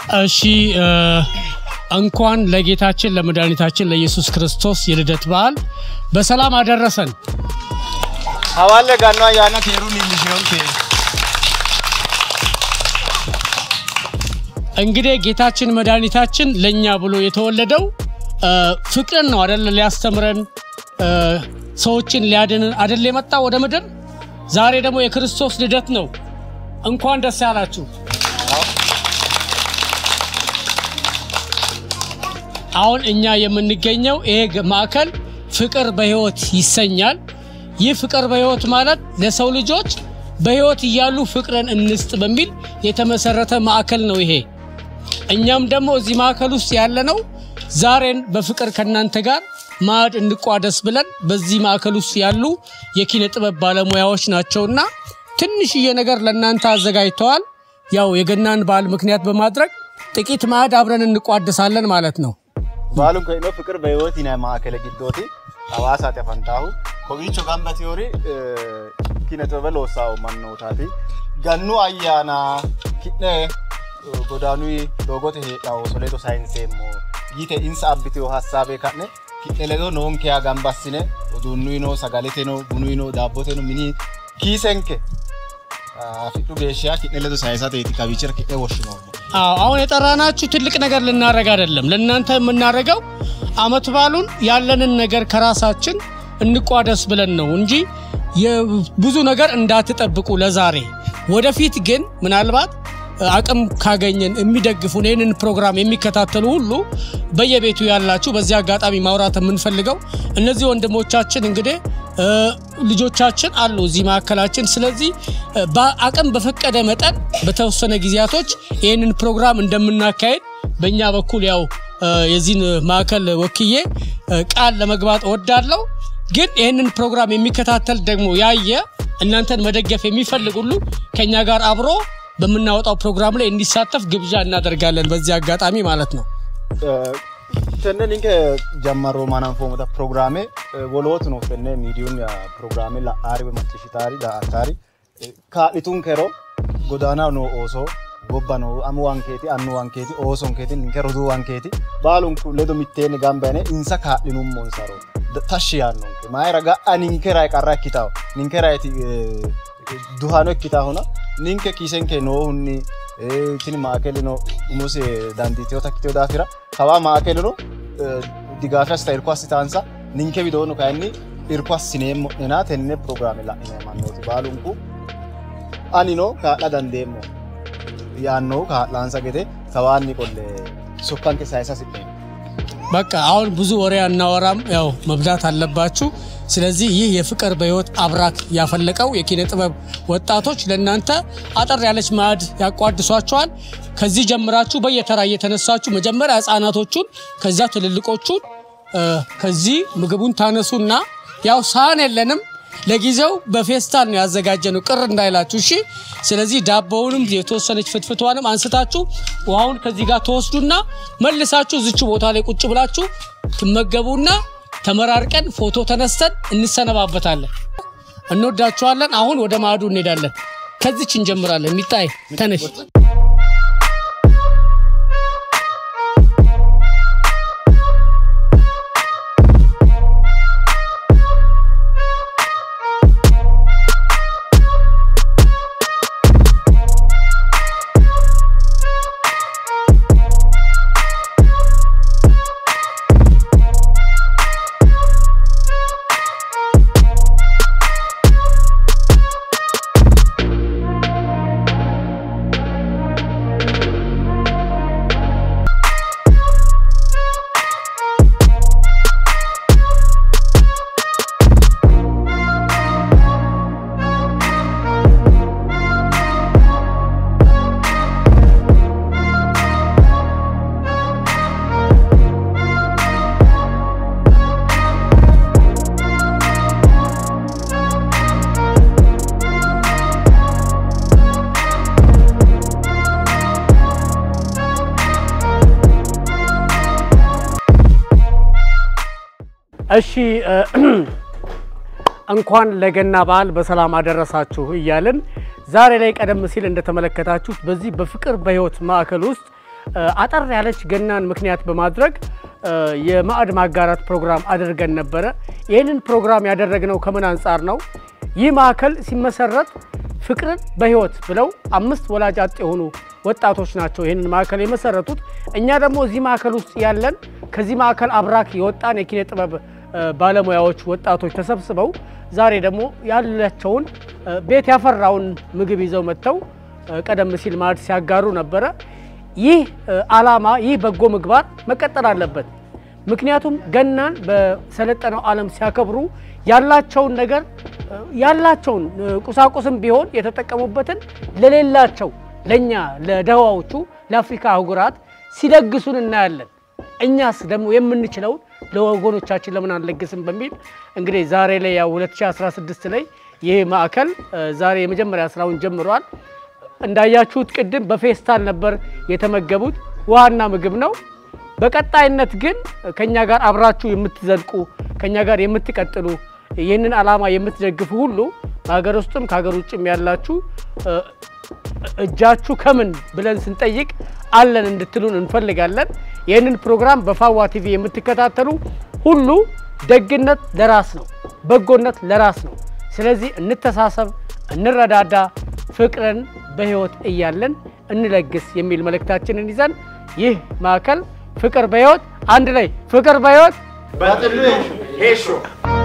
እሺ እንኳን ለጌታችን ለመድኃኒታችን ለኢየሱስ ክርስቶስ የልደት በዓል በሰላም አደረሰን። Hawalle ganno ayyaana keeruun ilmishiyoon kee. እንግዲህ ጌታችን መድኃኒታችን ለእኛ ብሎ የተወለደው እ፣ ፍቅርን ነው አደለ? ሊያስተምረን እ፣ ሰዎችን ሊያድንን አደለ የመጣ ወደ ምድር። ዛሬ ደግሞ የክርስቶስ ልደት ነው። እንኳን ደስ ያላችሁ። አሁን እኛ የምንገኘው ይሄ ግ- ማዕከል ፍቅር በሕይወት ይሰኛል። ይህ ፍቅር በሕይወት ማለት ለሰው ልጆች በሕይወት እያሉ ፍቅርን እንስጥ በሚል የተመሰረተ ማዕከል ነው ይሄ። እኛም ደግሞ እዚህ ማዕከል ውስጥ ያለነው ዛሬን በፍቅር ከእናንተ ጋር ማዕድ እንቋደስ ብለን በዚህ ማዕከል ውስጥ ያሉ የኪነ ጥበብ ባለሙያዎች ናቸውና ትንሽዬ ነገር ለእናንተ አዘጋጅተዋል። ያው የገናን በዓል ምክንያት በማድረግ ጥቂት ማዕድ አብረን እንቋደሳለን ማለት ነው። Baaluun kun immoo fiqir beeyooti na maakala giddooti hawaasaati afaan taa'u. Kowiicho gamba tiyoori kina xibaba loosaa uumannootaati. Gannu ayyaanaa kidhee godaanuu doogote heedhaa soleeto saayinsee immoo yite insa abbitiyoo hassaabee kadhe kidhe ledo noonkeyaa gamba assine uduunnuinoo sagaleteno bunuinoo daabboteno mini kiisenke fidhu geeshshaa kidhe ledo saayisateeti kawiichira kidhe woshshinoommo. አዎ አሁን የጠራናችሁ ትልቅ ነገር ልናደርግ አይደለም። ለእናንተ የምናደርገው አመት ባሉን ያለንን ነገር ከራሳችን እንቋደስ ብለን ነው እንጂ የብዙ ነገር እንዳትጠብቁ ለዛሬ። ወደፊት ግን ምናልባት አቅም ካገኘን የሚደግፉን ይህንን ፕሮግራም የሚከታተሉ ሁሉ በየቤቱ ያላችሁ በዚህ አጋጣሚ ማውራት የምንፈልገው እነዚህ ወንድሞቻችን እንግዲህ እ፣ ልጆቻችን አሉ እዚህ ማዕከላችን። ስለዚህ እ፣ በአቅም በፈቀደ መጠን በተወሰነ ጊዜያቶች ይህንን ፕሮግራም እንደምናካሄድ በእኛ በኩል ያው እ፣ የዚህን ማዕከል ወክዬ እ፣ ቃል ለመግባት እወዳለሁ። ግን ይህንን ፕሮግራም የሚከታተል ደግሞ ያየ እናንተን መደገፍ የሚፈልግ ሁሉ ከእኛ ጋር አብሮ በምናወጣው ፕሮግራም ላይ እንዲሳተፍ ግብዣ እናደርጋለን በዚህ አጋጣሚ ማለት ነው። tenne ninke jammarroo maanaan foomata pirogiraame wolootu no tenne miidiyuun pirogiraame la'aari woy macciishshitaari daa''attaari kaa'lituun kero godaanaa no oosoo gobba no amu wankeeti annu wankeeti oosonkeeti ninke roduu wankeeti baalunku ledo mitteenni gamba yine insa kaa'linummonsaro tashshi yaannonke maayira ga'a ninkerayi qarra ikkitaho ninkerayiti duhano ikkitahona ninke kiisenke noohunni eh, tini maakelino umose dandiiteyota ikkiteyo daafira kawaa maakelino eh, digaafi assita irko assitaansa ninke widoono kayinni irko assineemmo'nena tenne pirogiraame la'ine mannooti baalunku anino kaa'la dandeemmo yaannohu kaa'laansa gede kawaanni qolle sokkanke sayisa hasi'neemmo በቃ አሁን ብዙ ወሬ አናወራም፣ ያው መብላት አለባችሁ። ስለዚህ ይህ የፍቅር በሕይወት አብራክ ያፈለቀው የኪነ ጥበብ ወጣቶች ለእናንተ አጠር ያለች ማዕድ ያቋድሷቸዋል። ከዚህ ጀምራችሁ በየተራ እየተነሳችሁ መጀመሪያ ህፃናቶቹን ከዛ ትልልቆቹን እ፣ ከዚህ ምግቡን ታነሱና ያው ሳህን የለንም ለጊዜው በፌስታል ነው ያዘጋጀነው፣ ቅር እንዳይላችሁ እሺ። ስለዚህ ዳቦውንም የተወሰነች ፍትፍቷንም አንስታችሁ ውሃውን ከዚህ ጋር ተወስዱና መልሳችሁ ዝች ቦታ ላይ ቁጭ ብላችሁ ትመገቡና ተመራርቀን ፎቶ ተነስተን እንሰነባበታለን። እንወዳችኋለን። አሁን ወደ ማዕዱ እንሄዳለን። ከዚች እንጀምራለን። ሚጣይ ተነሽ። እሺ እንኳን ለገና በዓል በሰላም አደረሳችሁ እያልን ዛሬ ላይ ቀደም ሲል እንደተመለከታችሁት በዚህ በፍቅር በሕይወት ማዕከል ውስጥ አጠር ያለች ገናን ምክንያት በማድረግ የማዕድ ማጋራት ፕሮግራም አድርገን ነበረ። ይህንን ፕሮግራም ያደረግነው ከምን አንጻር ነው? ይህ ማዕከል ሲመሰረት ፍቅርን በህይወት ብለው አምስት ወላጅ አጥ የሆኑ ወጣቶች ናቸው ይህንን ማዕከል የመሰረቱት። እኛ ደግሞ እዚህ ማዕከል ውስጥ ያለን ከዚህ ማዕከል አብራክ የወጣን የኪነ ጥበብ ባለሙያዎች ወጣቶች ተሰብስበው ዛሬ ደግሞ ያላቸውን ቤት ያፈራውን ምግብ ይዘው መጥተው ቀደም ሲል ማዕድ ሲያጋሩ ነበረ። ይህ ዓላማ ይህ በጎ ምግባር መቀጠል አለበት። ምክንያቱም ገናን በሰለጠነው ዓለም ሲያከብሩ ያላቸውን ነገር ያላቸውን ቁሳቁስም ቢሆን የተጠቀሙበትን ለሌላቸው ለእኛ ለደሃዎቹ ለአፍሪካ አህጉራት ሲለግሱን እናያለን። እኛስ ደግሞ የምንችለውን ለወገኖቻችን ለምን አንለግስም በሚል እንግዲህ ዛሬ ላይ ያው 2016 ላይ ይህ ማዕከል ዛሬ የመጀመሪያ ስራውን ጀምሯል። እንዳያችሁት ቅድም በፌስታል ነበር የተመገቡት፣ ውሃና ምግብ ነው። በቀጣይነት ግን ከኛ ጋር አብራችሁ የምትዘልቁ ከኛ ጋር የምትቀጥሉ ይህንን ዓላማ የምትደግፉ ሁሉ በሀገር ውስጥም ከሀገር ውጭም ያላችሁ እጃችሁ ከምን ብለን ስንጠይቅ አለን እንድትሉን እንፈልጋለን። ይህንን ፕሮግራም በፋዋ ቲቪ የምትከታተሉ ሁሉ ደግነት ለራስ ነው፣ በጎነት ለራስ ነው። ስለዚህ እንተሳሰብ፣ እንረዳዳ፣ ፍቅርን በህይወት እያለን እንለግስ የሚል መልእክታችንን ይዘን ይህ ማዕከል ፍቅር በህይወት አንድ ላይ ፍቅር በህይወት በጥሉ ሄሾ